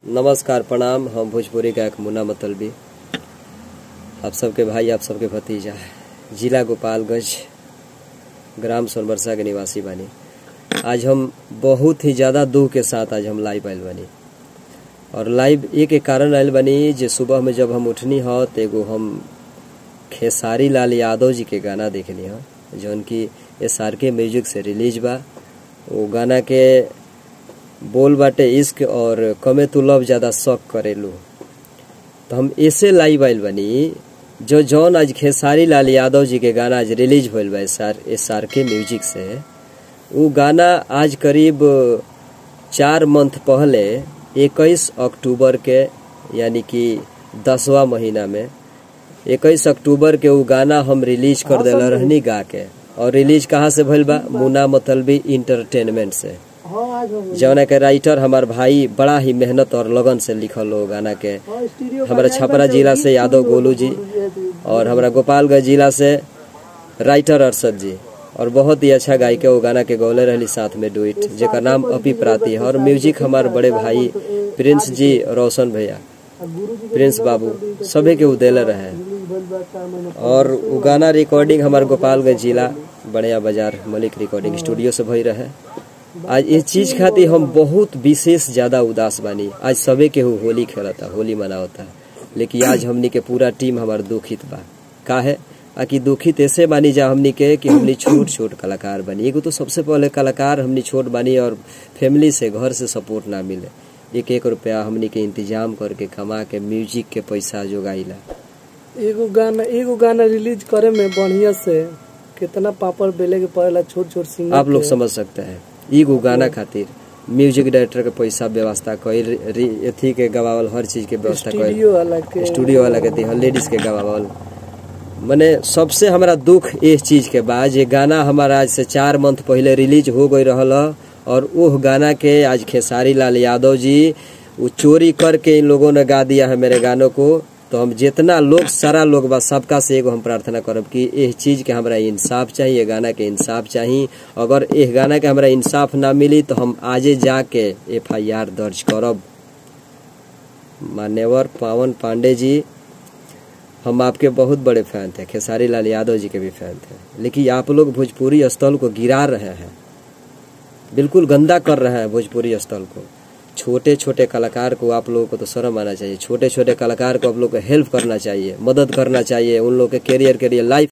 नमस्कार प्रणाम हम भोजपुरी गायक मुन्ना मतलबी आप सबके भाई आप सबके भतीजा जिला गोपालगंज ग्राम सोनबरसा के निवासी बानी आज हम बहुत ही ज़्यादा दुख के साथ आज हम लाइव आयल बानी और लाइव एक एक कारण आयल बानी जे सुबह में जब हम उठनी ह तो एगो हम खेसारी लाल यादव जी के गाना देखनी ह जौन की एस आर के म्यूजिक से रिलीज बा वो गाना के बोल बाटे इश्क और कमे तू लव ज्यादा शौक करेलू तो हम ऐसे लाइव आइल बनी जो जौन आज खेसारी लाल यादव जी के गाना आज रिलीज होल बा एस आर एस आर के म्यूजिक से वो गाना आज करीब चार मंथ पहले इक्कीस अक्टूबर के यानी कि दसवा महीना में इक्कीस अक्टूबर के वो गाना हम रिलीज कर दिला रहनी गा के और रिलीज कहाँ से भइल बा मुना मतलबी इंटरटेनमेंट से जौना के राइटर हमार भाई बड़ा ही मेहनत और लगन से लिखल हो गाना के हमारा छपरा जिला से यादव गोलू जी और हमारा गोपालगंज जिला से राइटर अरशद जी और बहुत ही अच्छा गायिका वो गाना के गौले रहली साथ में डुइट जेकर नाम अपी प्राती है और म्यूजिक हमार बड़े भाई प्रिंस जी रोशन भैया प्रिंस बाबू सभी के उ देले रहे और उ गाना रिकॉर्डिंग हमार गोपालगंज जिला बढ़िया बाजार मलिक रिकॉर्डिंग स्टूडियो से भई रहे आज इस चीज खातिर हम बहुत विशेष ज्यादा उदास बानी आज सबे के हु होली खेलता होली मनावता लेकिन आज हमनी के पूरा टीम हमार दुखित बा काहे आकि दुखित ऐसे बानी जा हमनी के कि हमनी छोट छोट कलाकार बनी एगो तो सबसे पहले कलाकार हमनी छोट बानी और फैमिली से घर से सपोर्ट ना मिले एक एक रुपया हमनी के इंतजाम करके कमा के म्यूजिक के पैसा जोगाइला एगो गाना एगो गाना रिलीज करे में बढ़िया से कितना पापड़ बेले के पड़ेला छोट छोट सिंगर आप लोग समझ सकते हैं एगो गाना खातिर म्यूजिक डायरेक्टर के पैसा व्यवस्था कईल रि- अथी के गवावल हर चीज के व्यवस्था कईल स्टूडियो वाला के स्टूडियो वाला के दिहल लेडीज के गवावल मने सबसे हमारा दुख इस चीज के बा जे गाना हमारा आज से चार मंथ पहले रिलीज हो गई रहल ह, और उह गाना के आज खेसारी लाल यादव जी वो चोरी करके इन लोगों ने गा दिया है मेरे गानों को तो हम जितना लोग सारा लोग बा सबका से एगो हम प्रार्थना करब कि इस चीज के हमरा इंसाफ चाहिए ये गाना के इंसाफ चाहिए अगर इस गाना के हमरा इंसाफ ना मिली तो हम आजे जाके एफ आई आर दर्ज करब मान्यवर पावन पांडे जी हम आपके बहुत बड़े फैन थे खेसारी लाल यादव जी के भी फैन थे लेकिन आप लोग भोजपुरी स्थल को गिरा रहे हैं बिल्कुल गंदा कर रहे हैं भोजपुरी स्थल को छोटे छोटे कलाकार को आप लोगों को तो शर्म आना चाहिए छोटे छोटे कलाकार को आप लोग को हेल्प करना चाहिए मदद करना चाहिए उन लोग के कैरियर के लिए लाइफ